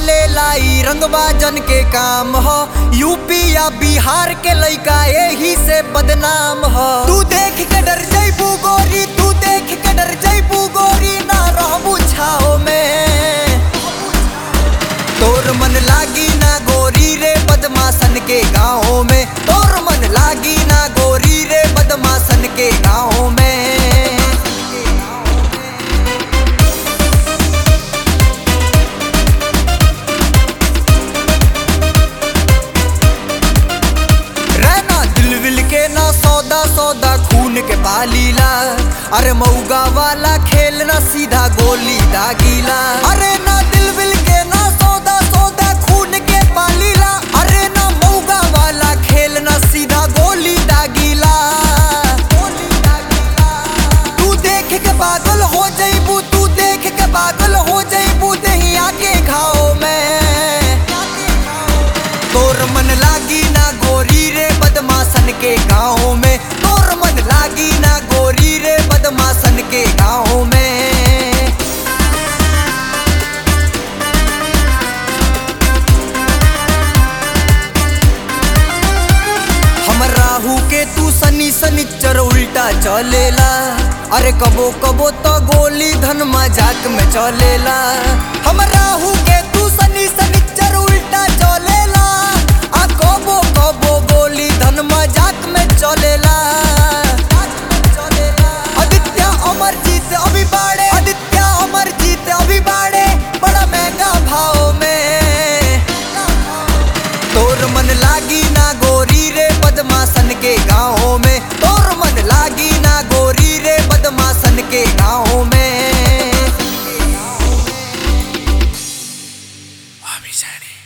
चले लाई रंगवा जन के काम हो यूपी या बिहार के लइका यही से बदनाम हो तू देख के डर जैबू गोरी तू देख के डर जैबू गोरी ना रहबू छाओ में तोर मन लागी ना गोरी रे बदमाशन के गाँव में तोर मन लागी ना गोरी रे बदमाशन के गाँव में रहना दिल विल के ना सौदा सौदा खून के पालीला अरे मऊगा वाला खेल ना सीधा गोली दागीला अरे ना दिल विल के ना सौदा सौदा खून के पालीला अरे ना मऊगा वाला खेल ना सीधा गोली दागीला गोली दागीला तू देख के पागल हो जईबू तू देख के पागल हो जईबू दही आके खाओ मैं तोर मन लागी ना गोरी रे बदमाशन के गाँव में तोर मन लागी ना गोरी रे बदमाशन के गाँव में हम राहु के तू सनी सनिचर उल्टा चलेला अरे कबो कबो तो गोली धन मजाक में चलेला हम राहु के तू सनी सनिचर उल्टा चलेला आ कबो कबो गोली धन मजाक में चलेला आदित्य अमरजीत अभी बाड़े आदित्य अमरजीत अभी बाड़े बड़ा महंगा भाव में तोर मन लागी ना गोरी रे बदमाशन के गाँव में तोर मन लागी ना गोरी रे बदमाशन के गाँव में Ami Zani.